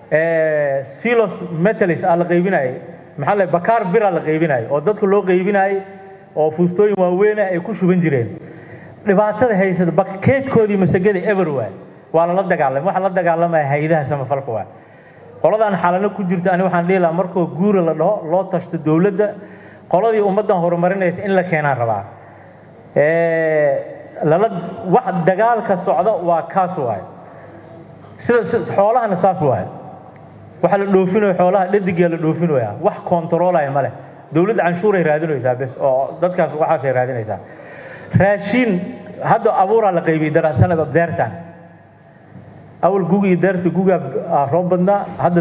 silos metalis aa la qaybinayay maxaa la bakaar bira la qaybinayay oo dadka loo qaybinayay oo fuustooyin waaweyn ay ku shuban jireen dhibaatada haysata bakeedkoodii masagada everywhere waa lala dagaalamay waxa la dagaalamaya haydaha samafalka waa qoladan xalano ku jirta ani waxaan dhihi lahaa markoo guura la dhaho loo tashto dowladda qoladii ummaddan horumarinaysa in la keenaan rabaa lala wax dagaalka socda waa kaas waay sida xoolahana saas waay waxa la dhoofinayo xoolaha dhadigaa la dhoofinaya wax kontaroolaya ma leh dowladda canshuuray raadinaysaa bes oo dadkaas waxaasay raadinaysaa raashiin hadda abuuraa la qaybiyey daraasanada beertan awal guga iyo deerta gugaa roob badnaa hadda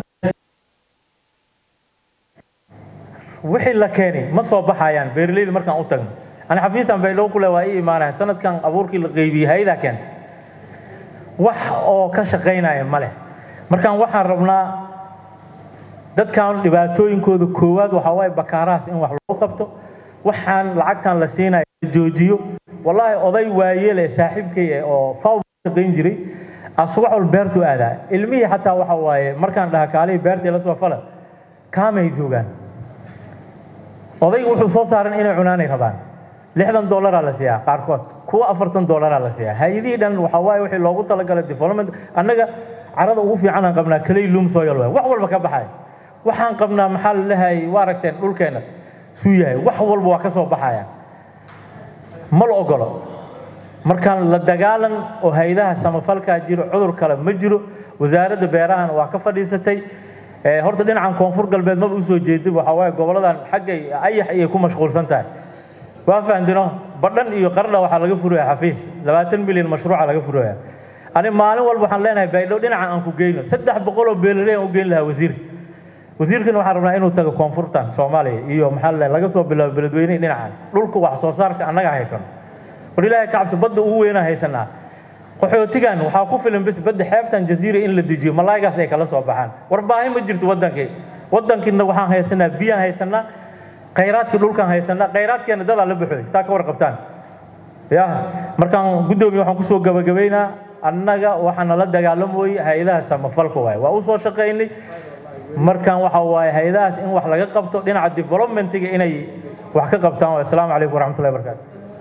wixii la keenay ma soo baxayaan beeraleyda markaan u tagno ani xafiisan baydhabo kule waa ii imaanaya sanadkan abuurkii la qaybiyey haydaa keentay wax oo ka shaqaynaya ma leh markaan waxaan rabnaa dadkan dhibaatooyinkooda koowaad waxaa waaye bakaarahaas in wax lagu qabto waxaan lacagtan la siinayo la joojiyo wallaahi oday waayele saaxiibkay eh oo faw shaqayn jiray asubax wal beertu aadaa ilmihii xataa waxa waaye markaan dhaha kaalihii beertii la soo fala kaamay joogaan odaygu wuxuu soo saaran inay cunaanay rabaan lixdan dollaraa la siiyaa qaarkood kuwa afartan dollaraa la siiyaa hay-adihii dhan waxaa waaye wixii loogu talagalay development annaga carada ugu fiican aan qabnaa kaley loom soil waay wax walba ka baxay waxaan qabnaa maxaa la lehay waa aragteen dhulkeena suu yahay wax walba waa ka soo baxaya ma la ogolo markaan la dagaalan oo hay-adaha samafalkaa jiro cudur kale ma jiro wasaaradda beerahana waa ka fadhiisatay horta dhinacan koonfur galbeed maba usoo jeedin waxaa waaye goboladan xaggay ayax ayay ku mashquulsan tahay waa fahamtino badhan iyo qarna waxaa laga furaya xafiis labaatan milyan mashruuca laga furaya ani maalin walba waxaan leenahay baydhow dhinacan aan ku geyno saddex boqol oo beeraley aan u geyn lahaa wasiirka wasiirkana waxaan rabnaa inuu tago koonfurtan soomaaliya iyo maxaa la laga soo bilaabo beledweyne dhinacan dhulka wax soo saarka annaga haysano war ilaahay ka cabsi badda ugu weynaa haysanaa qaxootigan waxaa ku filan bes badda xeebtan jaziira in la dejiyo malaaygaas ay kala soo baxaan war baahi ma jirto waddankii waddankiina waxaan haysanaa biyaan haysanaa khayraadkii dhulkaan haysanaa khayraadkeena dadaa la baxooy saa ka warqabtaan ya markaan guddoomiye waxaan kusoo gabagabaynaa annaga waxaa nala dagaalamoyey hay-adaha samafalka waaye waa u soo shaqaynay markaan waxa waaye hay-adahaas in wax laga qabto dhinaca developmentiga inay wax ka qabtaan asalaamu calaykum waraxmatullahi barakaatu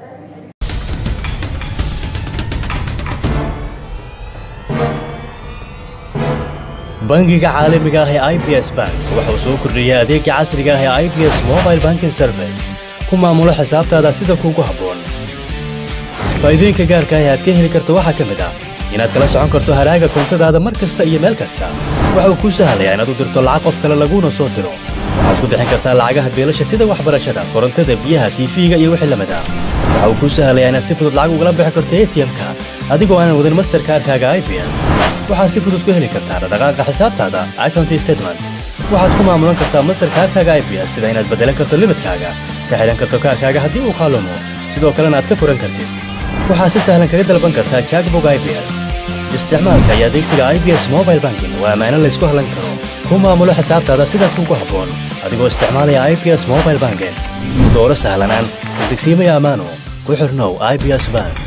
bangiga caalamiga ah ee i b s bank wuxuu soo kordhiyey adeega casriga ah ee i b s mobile banking service ku maamulo xisaabtaada sida kuugu habboon faa'iidooyinka gaarka ah ee aad ka heli karto waxaa ka mid ah inaad kala socon karto haraaga koontadaada mar kasta iyo meel kasta waxa uu kuu sahlayaa inaad u dirto lacag qof kale laguuna soo diro waxaad ku bixin kartaa lacagaha beelasha sida waxbarashada korontada biyaha tiifiga iyo wixii lamid ah waxa uu kuu sahlayaa inaad si fudud lacag ugala bixi karto atm-ka adigoo aanan wadin masterkaarkaaga i b s waxaad si fudud ku heli kartaa dhaqdhaqaaqa xisaabtaada account statement waxaad ku maamulan kartaa masterkaarkaaga i b s sida inaad beddelan karto limidkaaga ka xidhan karto kaarkaaga haddii uu kaalumo sidoo kalena aad ka furan kartid waxaad si sahlan kaga dalban kartaa jackbog i b s isticmaalka iyo adeegsiga i b s mobile banking waa ammaano laysku hallan karo ku maamulo xisaabtaada sida kuugu habboon adigoo isticmaalaya i b s mobile banking dooro sahlanaan degsiimaya ammaano ku xirnow i b s bank